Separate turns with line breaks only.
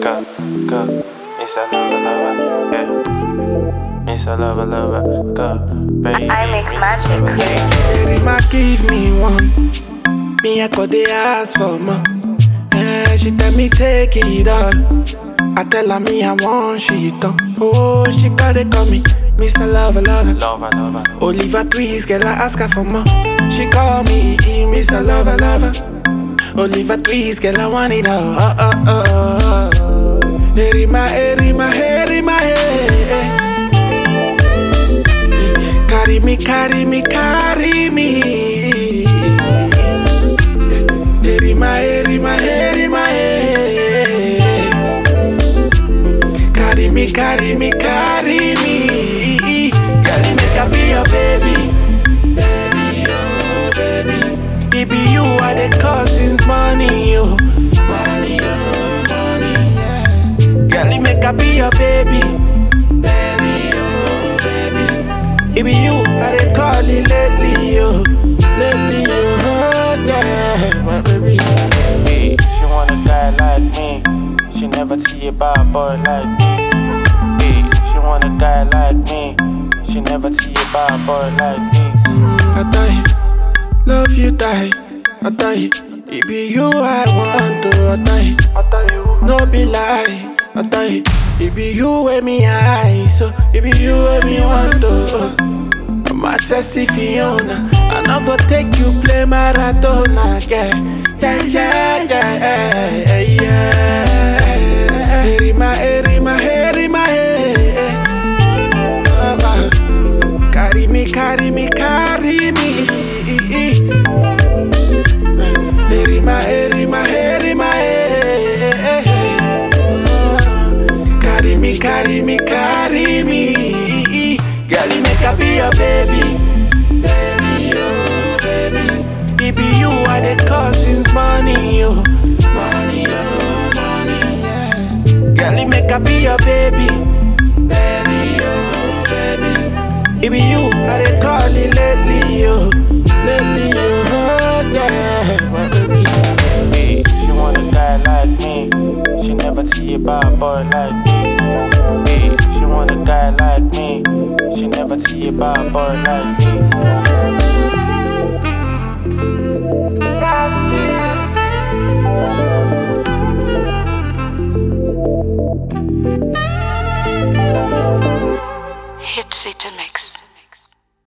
Go, go. Miss I love, love, yeah. Miss I love, love, go, baby.
I make
Miss
magic.
love, yeah.
Erima give me one. Me I go dey ask for more. Eh, she tell me take it all. I tell her me I want she done. Oh, she gotta call me Mr. Lover Lover.
Lover, lover.
Oliver Twist, girl I ask her for more. She call me Mr. Lover Lover. Oliver Twist, girl I want it all. Oh, oh, oh, oh. Erima, Erima, Erima, hey. Carry me, carry me, carry me. Erima, Erima, Erima, hey. Carry me, carry me, carry me. Girl, you make I be your baby. Baby, oh, baby. It be you are the cause since money, oh. Money, oh, money, yeah. Girl, you make I be your baby. Baby, oh, baby. It be you are the call it lately, oh. Lately, oh, yeah. My baby.
Hey, she want a guy like me. She never see a bad boy like me. Hey, she want a guy like me. She never see a bad boy like me.
I die, love you die, I die. It be you I want to, I die.
I tell you,
No be lie, I die. It be you with me eye, so it be you with me want to. My sexy Fiona, I not go take you play Maradona, yeah, yeah, yeah, yeah, yeah. yeah. Erima, Erima, Erima, eh. Mama, Carry me, carry me, carry me. Erima, Erima, Erima, eh. Carry me, carry me, carry me. Girl, you make I be your baby. Baby, oh, baby. It be you are the cause since money, oh. Money, oh, money, yeah. Girl, you make I be your baby. Baby, oh, baby. It be you are the call it lately, oh. Lately, oh, yeah. My baby.
hey, she want a guy like me. She never see a bad boy like me. Hey, she want a guy like me. She never see a bad boy like me.